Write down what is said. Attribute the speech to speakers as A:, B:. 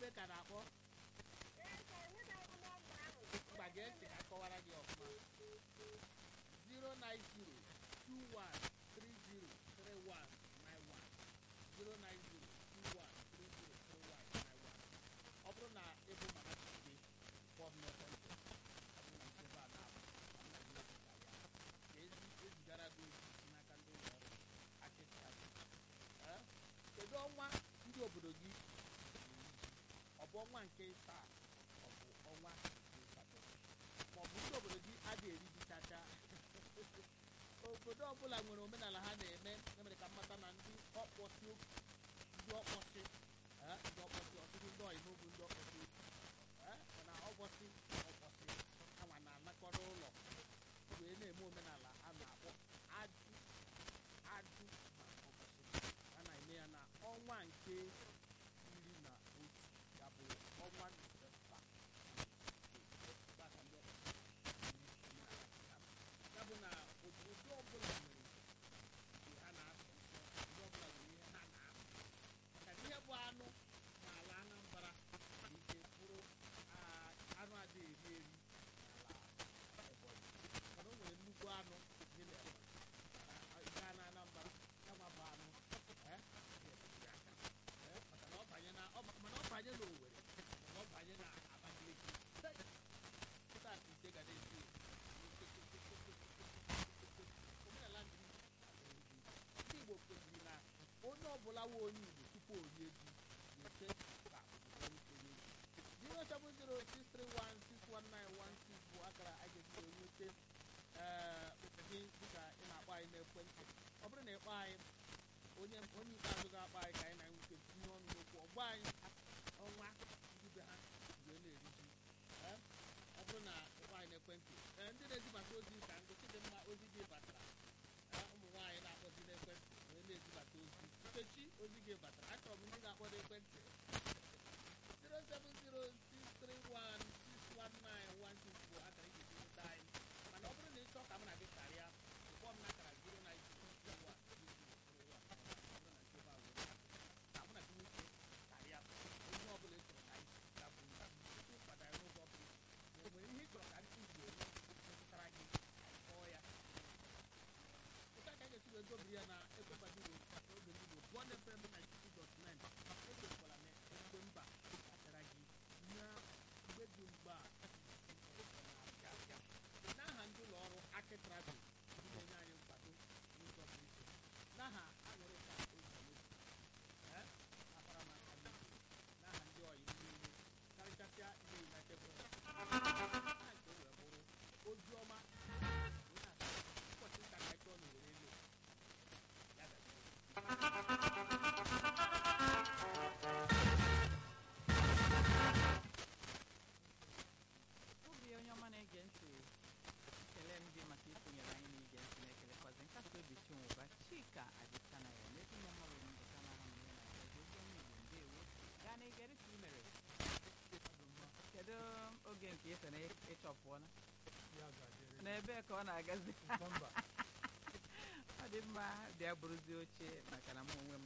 A: ebe ka na-akpọ mgba gee ntị ka kọwara gị ọfụma 09021333191 09021333191 ọ bụrụ na ịbụ mama chike kpọọ m n'ekwentị ọ bụrụ na nchebe a na-abụ nna gị ozigara ya ka ezi ezigara gị ozi si n'aka ndị ụlọ ọrụ akịka ee kedu ọnwa ndị obodo gị ọ bụ ọnwa nke ịsaa ọ bụ ọnwa nke ịsatọ ma ọ bụ ndị obodo gị adịghị eri ji chacha obodo ọbụla nwere omenala ha na-eme emere ka mmata na ndị ọkpọsi ndị ọkpọsi ee, ndị ọkpọsi ọtụtụ ndị ọyị n'obu ndị ọkpọsi ee, mana ọkpọsi ọkpọsi anwa na-anakọrọ ụlọ wee na-eme omenala a na-akpọ ajụ ajụ na ọkpọsi a na-eme ya na ọnwa nke iri na otu ya bụ ọnwa Nọvemba ya bụ na obodo ọbụla nwere nke ha na-asọ nsọ ndị ọbụla nwere ihe ha na-ahụ maka na ihe bụ anụ n'ala Anambra nwere ike bụrụ ah, anụ adịghị eri eri n'ala Ebonyi mana o nwere nnukwu anụ dị n'Ebonyi mana ị gaa na Anambra ya nwa bụ anụ eh, ga-emetụrụ aka eh, maka na ọ banye na ọ ba- mana ọ banye na Owerri mana ọ banye na Abakaliki Hey! kịta ka ite ga na-esi omenala ndị ndị Igbo kwesịrị na onye ọbụla nwe onye Igbo tupu o rie ji na-eche ka obodo onye rie 07063161916 bụ akara a ga-eji wee nwete ee gị dịka ị na-akpọ anyị n'ekwentị ọ bụrụ na ịkpọ anyị onye onye ikpeazụ ga-akpọ anyị ka anyị na-enwete tinye ọnụ n'okwu ọgba anyị ọnwa ndị be ha wee na-eri ji ee ọ bụrụ na ịkpọ anyị n'ekwentị ee ndị na-ezibata ozi ka ndị chidimma ozi gị batara ee ụmụ nwaanyị na-akpọzi n'ekwentị wee na-ezibata ozi nkechi ozi gị batara achọrọ m ndị ga-akpọ n'ekwentị 07063161916 bụ akara iji nweta anyị mana ọ bụrụ na ị chọọ ka m na gị karịa kpọọ m n'akara 09021 ka mụ na gị nwoke karịa onye ọbụla ị chọrọ ka anyị ga bụ tupu ịkwado anyị n'oge ọbụla ma o nwere ihe ị chọrọ ka anyị kụzie eme metụtara gị anyị kọọ ya ụta ka anyị ga-esi wee dobiri ya na ekwebadiro n'oge ndị Igbo bụọ FM 92.9 echekwala na mgbe mba achara gị na mgbe dị mgbe a na-abịa abịa n'aha ndị ụlọ ọrụ Aki Travel ndị na-enye anyị nkwado n'ụzọ pụrụ iche n'aha aṅụrịka ozuzo ee akparamaka ndị n'aha ndị ọyị niile karịchasịa ndị United Press aha nke o wee bụrụ ozi ọma wee na-asị ụbọchị nta ka anyị chọọ na were elu ya gazie
B: obi onye ọma na-ege ntị ekele m gị maka isonyere anyị n'ige ntị na-ekelekwazi nkasi obi chinwụba chika adịchana ya n'ezi ụmụ mmadụ mbụta na ahụ ihe na-agazi ozi ọma igbo ndewo gaa na igere ka i mere kedu oge nke ịsọ na ịchọpụọla n'ebe ka ọ na-agazi ọ dị mma bịa bụrụzie oche maka na mụ onwe